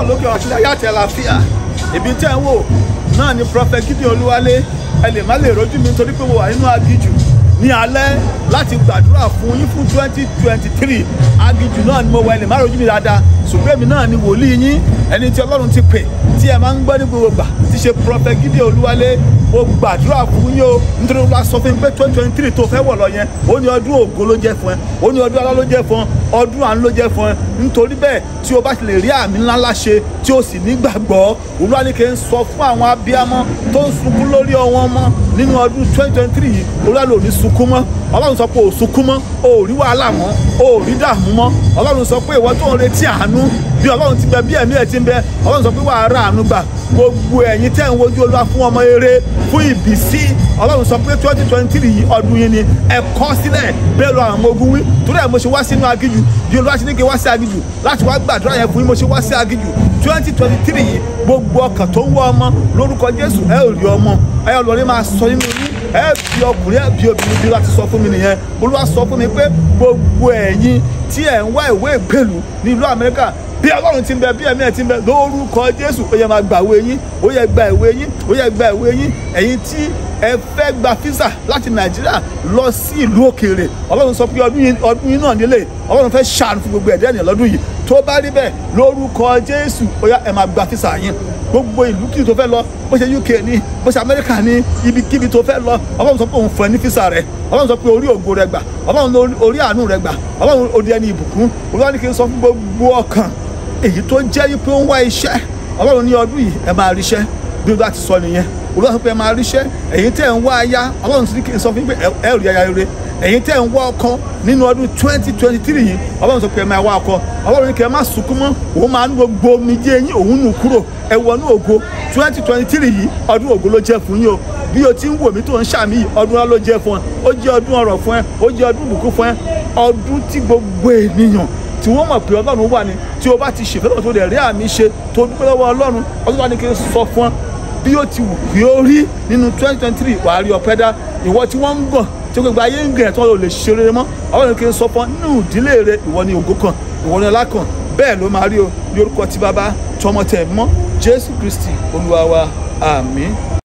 ọlọ́run lókè ọ̀rọ̀ sílẹ̀ yàtẹ̀ àlàáfíà ibi tẹ́ ń wò náà ni prophet gideon olúwalé ẹ lè má lè rojú mi nítorí pé mo wà nínú agijù ní alẹ́ láti gbàdúrà fún yín fún twenty twenty three agijù náà ni mo wà ẹ lè má rojú mi dáadáa ṣùgbọ́n èmi náà ni wòlíì yín ẹni tí ọlọ́run ti pè tí ẹ máa ń gbọ́ ní gbogbo gbà ti ṣe prophet gideon olúwalé mo gbàdúrà fún yín o nítorí wọn sọ fún mi pé twenty twenty three tó fẹ́ wọ̀ lọ yẹn ó ní ọdún ògo ló jẹ́ fún ẹ ó ní ọdún alá ló jẹ́ fún ẹ ọdún àánú ló jẹ́ fún ẹ nítorí bẹ́ẹ̀ tí o bá ti lè rí àmì ńlá ńlá ṣe tí o sì nígbàgbọ́ olúwaníkẹ́ ń sọ fún àwọn abiyamọ tó ń sunkún lórí ọwọ́ ọmọ nínú ọdún twenty twenty three yìí olúwaníkẹ́ ò ní sunkún mọ́ ọlọ́run sọ pé ò sunkún mọ́ ò rí wàhálà mọ́ ò rí dààmú mọ́ ọlọ́run sọ pé ìwọ tó ń retí àánú bí ọlọ́run ti bẹ bí ẹ̀mí ẹ̀ ti ń bẹ ọlọ́run sọ pé wàá rà àánú gbà gbogbo ẹ̀yin tẹ́ ń wojú olúwa fún ọmọ eré fún ìbísí ọlọ́run sọ pé twenty twenty three yìí ọdún yìí ni ẹ kọ́ sílẹ̀ bẹ́ẹ̀ lọ àwọn ọmọ ogun wí torí ẹ̀ mo ṣe wá sínú agijù bí olúwa ṣe ní kí n wá sí agijù láti wá gbàdúrà yẹn fún yín mo ṣe wá sí agijù twenty twenty three yìí gbogbo ọkàn tó ń wọ ọmọ lórúkọ jésù ẹ ò rí ọmọ ẹ ọlọrin máa sọ nínú yín ẹ bí ọkùnrin ẹ bí obìnrin bí láti sọ fún mi nìyẹn olúwa sọ fún mi pé gbogbo ẹ̀yin tí ẹ̀ ń wá ìwé ìgbèlú ní ìlú amẹ́ríkà bí ọlọ́run ti ń bẹ bí ẹ̀mí ẹ̀ ti ń bẹ lórúkọ jésù ó yẹ máa gba ìwé yín ó yẹ gba ìwé yín ó yẹ gba ìwé yín ẹ̀yin tí ẹ fẹ́ gba físà láti nàìjíríà lọ sí ìlú òkèèrè ọlọ́run sọ pé ọdún yìí ọdún yìí náà nílé ọlọ́run fẹ́ ṣàánú fún gbogbo ẹ̀dẹ́ ènìyàn lọ́dún yìí tó bá rí bẹ́ẹ̀ lórúkọ jésù ó yá ẹ máa gba físà yín gbogbo ìlú kìí tó fẹ́ lọ bó ṣe uk ní bó ṣe amẹ́ríkà ní ibikíbi tó fẹ́ lọ ọlọ́run sọ pé òun fún ẹ ní físà rẹ ọlọ́run sọ pé orí ògo rẹ gbà ọlọ́run orí àánú rẹ gbà ọlọ́run odi ẹni ìbùkún olúwa ní kí n sọ fún gbogbo ọkàn èyí tó jẹ́ wípé ó ń wá iṣẹ́ ọlọ́run ní ọdún yìí ẹ máa ríṣẹ́ bí ó bá ti sọ nìyẹn olúwa sọ pé ẹ máa ríṣẹ́ èyí tẹ́ ń wá aya ọlọ́run sì ní kí n sọ fún pé ẹ rí aya rere èyí tẹ́ ń wá ọkọ nínú ọdún twenty twenty three yìí ọlọ́run sọ pé ẹ máa wá ọkọ ọlọ́run ní kí ẹ má sunkún mọ́ òun máa ń gbogbo omijé yín òun nù kúrò ẹ wọnú ògo twenty twenty three yìí ọdún ògo ló jẹ́ fún yín o bí o ti ń wò mí tó ń ṣàmì yìí ọdún ńlá ló jẹ́ fún ẹ ó jẹ́ ọdún ọrọ̀ fún ẹ ó jẹ́ ọdún ìbùkún fún ẹ ọdún tí gbogbo ènìyàn tí wọ́n mọ̀ pé ọlọ́run wà ní tí o bá ti ṣèfẹ́ lọ́wọ́ tó lè rí àmì ṣe tó dúpẹ́ lọ́wọ́ ọlọ́run ọdún wa ní kí n sọ fún ọ bí ó ti wù kí ó rí nínú twenty twenty three wàá rí ọpẹ́ dá ìwọ tí wọ́n ń gàn tí gbogbo ayé ń gàn ẹ̀ tí wọ́n lè ṣe rere mọ́ ọlọ́run ní kí n sọ fún ọ nínú ìdílé rẹ ìwọ ni ògo kan ìwọ ni ọlá kan bẹ́ẹ̀ ló máa rí o ní orúkọ tí bàbá tọmọ tẹ̀ mọ́ jésù kristi olúwa wa àmín.